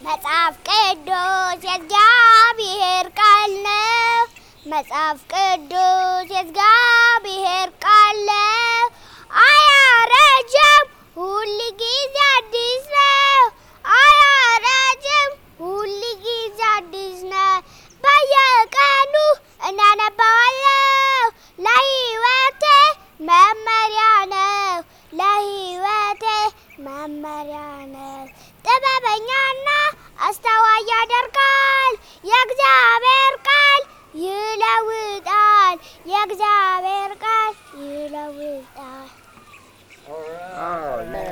መጽሐፍ ቅዱስ የእግዚአብሔር ቃል ነው። መጽሐፍ ቅዱስ የእግዚአብሔር ቃል ነው። አያረጅም፣ ሁል ጊዜ አዲስ ነው። አያረጅም፣ ሁል ጊዜ አዲስ ነው። በየቀኑ እናነባዋለሁ። ለሕይወቴ መመሪያ ነው። ለሕይወቴ መመሪያ ነው። ጥበበኛና አስተዋይ ያደርጋል። የእግዚአብሔር ቃል ይለውጣል። የእግዚአብሔር ቃል ይለውጣል። Oh,